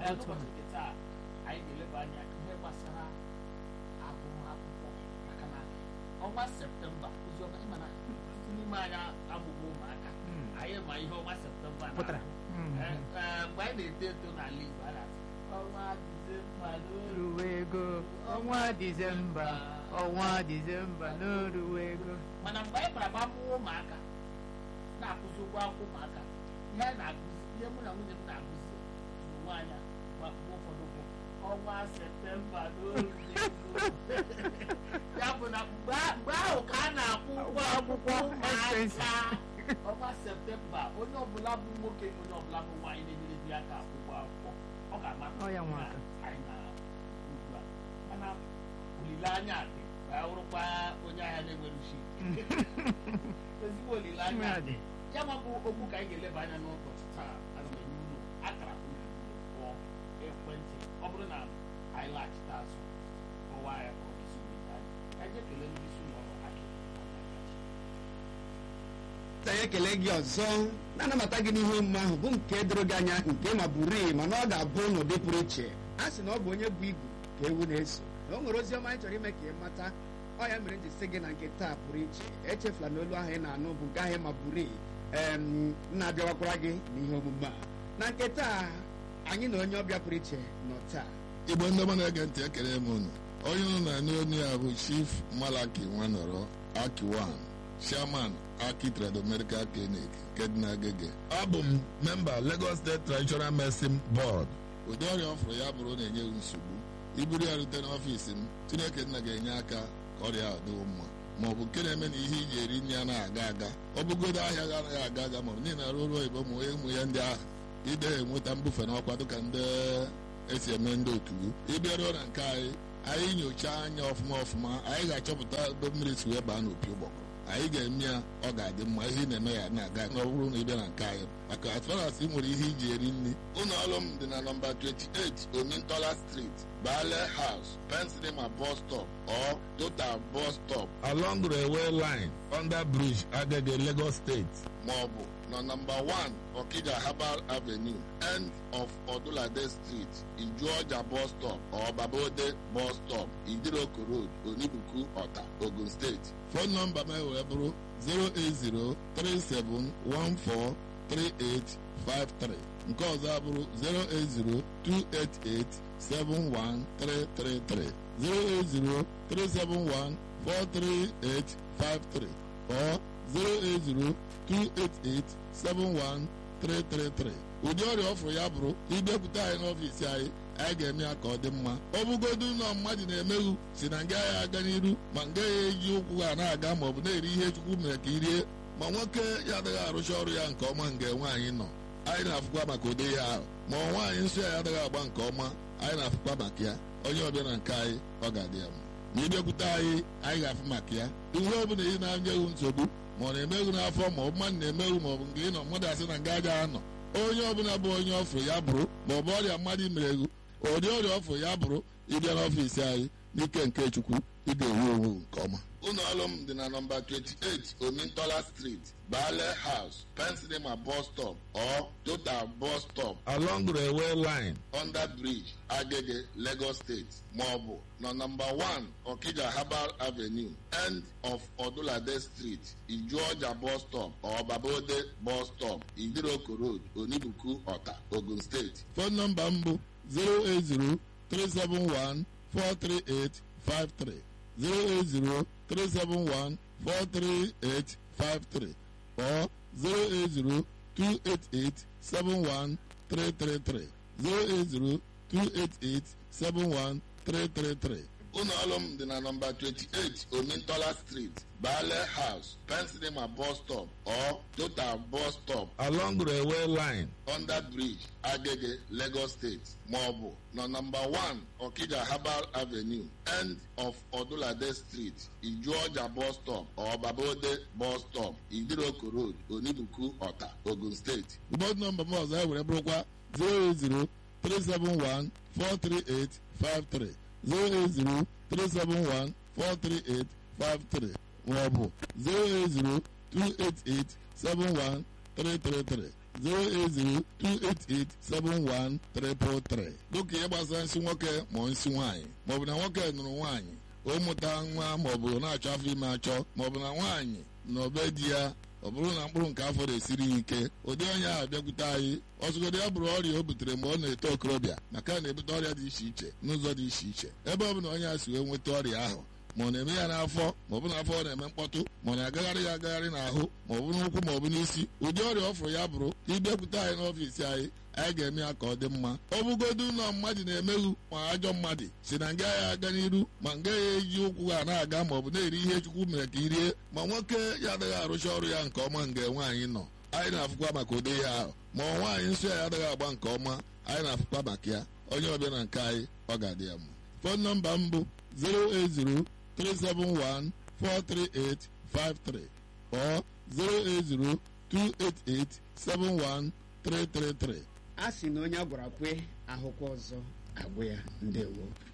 Ee, otu n'ụbọchị nke taa anyị ga-eleba anya ihe gbasara agụmakwụkwọ maka na ọnwa septemba oziọma ịma na ọtụtụ n'ime anyị abụghị ụmụaka Mm. anyị ma ihe ọnwa septemba na-abụ. pụtara Mm. Ee, ee, mgbe anyị na-eto eto n'ala Igbo a na-asị ọnwa Disemba n'oru ruwe ego ọnwa dizemba ọnwa dizemba n'oruwe ego mana mgbe anyị bara gbamụọ ụmụaka na-akụzi ụgwọ akwụkwọ ụmụaka ihe anyị na-akụzi ihe mụ na nwunye m na-akụzi n'onwe anya mgbe akwụkwọ ụfọdụ bụ ọnwa septemba n'oru ya bụ na mgbe a- mgbe ahụ ka a na-akwụ ụgwọ akwụkwọ ụmụaka ọnwa septemba onye ọbụla bụ nwoke onye ọbụla bụ nwaanyị na-enyere di ya aka akwụkwọ akwụkwọ ọ ga-ama Ọ ya nwe na aka. anyị na ugbu a mana olileanya dị ka ya wụrụkwa onye ahịa na-enwere ushi ezigbo olileanya dị ya ma bụ okwu ka anyị ga-eleba anya n'ụbọchị taa ana m enye unu akara unu pụọ ekwentị ọ bụrụ na anyị laghachite azụ ọwa ya ka ọ ga-esi wee daa anyị anyị jee kelee ndị isi ụlọ ọrụ akị ka anyị ekele gị ọzọ na-anabata gị n'ihe omume ahụ bụ nke doro gị anya nke ma buru mana ọ ga-abụ n'ụdị pụrụ iche a sị na ọ bụ onye bụ igu ka ewu na-eso na o nwere ozi ọma anyị chọrọ ime ka ị mata ọ ya mere m ji sị gị na nke taa pụrụ iche echefula na olu ahụ ị na-anụ bụ nke ahụ ma buru em na-abịawakwara gị n'ihe omume a na nke taa anyị na onye ọbịa pụrụ iche nọ taa igbo ndị ọma na-ege ntị ekele m unu onye unu na-anụ onye ya bụ chief malaki nwanọrọ akiwan chairman aki trado medical clinic nke dị n'agege abụ m memba lagos state traditional medicine board ụdị ọrịa ọfụrụ ya bụrụ na-enye m nsogbu iburu ya rute n'ọfiisi m chineke nna ga-enye aka ka ọrịa a dịwo mma ma ọ bụ nke na-eme na ihe iji eri nri anaghị aga aga ọ bụgodo ahịa ga anaghị aga aga ma ọ bụ niile arụ ọrụ oyibo ma onye ụmụ ya ndị ahụ ide enweta mbufe n'ọkwa dịka ndị esi eme ndị otu ịbịaruo na nke anyị anyị nyochaa anya ọfụma ọfụma anyị ga-achọpụta ebe mmiri si wee baa n'opi ụgbọgụrụ anyị ga-eme ya ọ ga-adị mma ihe ị na-eme ya na-aga na ọ bụrụ na ị bịa na nke anyị maka as far as ị nwere ihe iji eri nri ụlọ ọrụ m dị na nọmba 28 omintola street bale house pensilema bus stop or total bus stop along railway line under bridge agege lagos state maọbụ na nọmba 1 okija herbal avenue end of odulade street ijuọja bus stop or babode bus stop idiroko road onibuku ọta ogun steeti fon nọmba m wee bụrụ 08037143853 nke ọzọ abụrụ 08028871333 08037143853 or 08028871333 ụdị ọrịa ọfụrụ ya bụrụ ịbịakwute anyị n'ọfiisi anyị anyị ga-eme ya ka ọ dị mma ọ bụgodu ụlọ mmadụ na-emeghu si na nga ya aga n'iru ma nga ya eji ụkwụ ha na-aga ma ọ bụ na-eri ihe chukwu mere ka i rie ma nwoke ya adịghị arụcha ọrụ ya nke ọma nga nwaanyị nọ anyị na-afụkwa maka ụdị ya ahụ ma ọ nwaanyị nsọ ya adịghị agba nke ọma anyị na-afụkwa maka ya onye ọbịa na nke anyị ọ ga-adị ya mma ma ịbịakwute anyị anyị ga-afụ maka ya ihe ọ bụla ị na-anyeghị nsogbu ma ọ na-emeghu n'afọ ma ọ bụ mmadụ na-emeghu ma ọ bụ nke ị nọ mmadụ asị na nga aja anọ onye ọbụla bụ onye ọfụ ya bụrụ ma ọ bụ ọrịa mmadụ mere egwu ụdị ọrịa ọfụ ya bụrụ ịbịa n'ọfiisi anyị n'ike nke chukwu ị ga-ewu onwe nke ọma ụlọ ọrụ m dị na nọmba 28 omintola street bale house pensilema bus stop or total bus stop along railway line under bridge agege lagos state maọbụ na nọmba 1 okija herbal avenue end of odulade street ijuọja bus stop or babode bus stop idiroko road onibuku ọta ogun steeti fon nọmba m bụ 080 371 43853 08037143853 or 08028871333 08028871333 ụlọ ọrụ m dị na nọmba 28 omintola street bale house pensilema bus stop or total bus stop along railway line under bridge agege lagos state maọbụ na nọmba 1 okija herbal avenue end of odulade street ijuọja bus stop or babode bus stop idiroko road onibuku ọta ogun steeti bọd nọmba m ọzọ ewere bụrụkwa 080 371 43853 08037143853 maọbụ 08028871333 08028871333 dịka ihe gbasara nsị nwoke ma ọ nsị nwaanyị maọbụ na nwoke nụrụ nwaanyị o mụta nwa maọbụ na-achọ afọ ime achọ maọbụ na nwaanyị na obe di ya ọ bụrụ na mkpụrụ nke afọ na-esiri ya ike ụdị onye ahụ bịakwute anyị ọzụgodo ya bụrụ ọrịa o butere mgbe ọ na-eto okorobịa maka na na-ebute ọrịa dị iche iche n'ụzọ dị iche iche ebe ọ bụ na onye a si wee nweta ọrịa ahụ ma ọ na-eme ya n'afọ ma ọ bụ n'afọ ọ na-eme mkpọtụ ma ọ na-agagharị ya agagharị n'ahụ ma ọ bụ n'ụkwụ ma ọ bụ n'isi ụdị ọrịa ọ fụrụ ya bụrụ ịbịakwute anyị n'ọfiisi anyị anyị ga-eme ya ka ọ dị mma ọ bụgodu ụlọ mmadụ na-emeghu ma ajọ mmadụ si na nga ya aga n'iru ma nga ya eji ụkwụ ha na-aga ma ọ bụ na-eri ihe chukwu mere ka irie ma nwoke ya adịghị arụcha ọrụ ya nke ọma nga nwaanyị nọ anyị na-afụkwa maka ụdị ya ahụ ma ọ nwaanyị nsọ ya adịghị agba nke ọma anyị na-afụkwa maka ya onye ọbịa na nke anyị ọ ga-adị ya mma fon nọmba m bụ 080 371 43853 or 080 288 71333 a sị na onye a gwara kwe ahụkwa ọzọ agwụ ya ndewo